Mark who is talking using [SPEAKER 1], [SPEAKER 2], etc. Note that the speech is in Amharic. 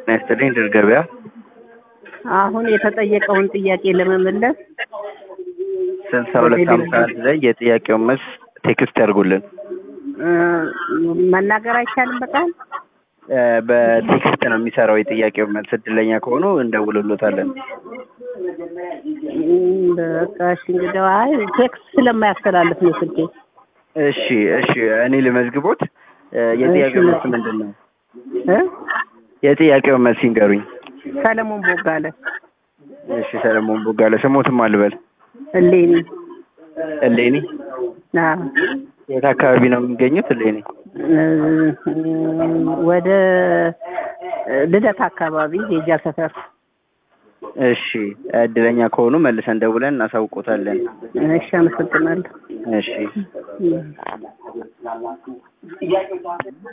[SPEAKER 1] ጤና ይስጥልኝ ድር ገበያ
[SPEAKER 2] አሁን የተጠየቀውን ጥያቄ ለመመለስ
[SPEAKER 1] ስልሳ ሁለት ሀምሳ አንድ ላይ የጥያቄውን መልስ ቴክስት ያድርጉልን።
[SPEAKER 2] እ፣ መናገር አይቻልም በቃል
[SPEAKER 1] እ፣ በቴክስት ነው የሚሰራው የጥያቄውን መልስ። እድለኛ ከሆኑ እንደውልሎታለን።
[SPEAKER 2] እም፣ በቃ እሺ እንግዲህ አይ ቴክስት ስለማያስተላልፍ ነው ስልኬ።
[SPEAKER 1] እሺ እሺ፣ እኔ ልመዝግቦት። እ፣ የጥያቄው
[SPEAKER 2] እሺ።
[SPEAKER 1] መልስ ምንድን ነው?
[SPEAKER 2] እ
[SPEAKER 1] የጥያቄውን መልስ ይንገሩኝ።
[SPEAKER 2] ሰለሞን ቦጋለ
[SPEAKER 1] እሺ፣ ሰለሞን ቦጋለ። ስሞትም አልበል።
[SPEAKER 2] እሌኒ
[SPEAKER 1] እሌኒ።
[SPEAKER 2] አዎ
[SPEAKER 1] የት አካባቢ ነው የሚገኙት? እሌኒ።
[SPEAKER 2] እ፣ ወደ ልደት አካባቢ የእጃ ሰፈር።
[SPEAKER 1] እሺ፣ እድለኛ ከሆኑ መልሰን ደውለን እናሳውቆታለን።
[SPEAKER 2] እሺ አመሰግናለሁ።
[SPEAKER 1] እሺ
[SPEAKER 2] እም።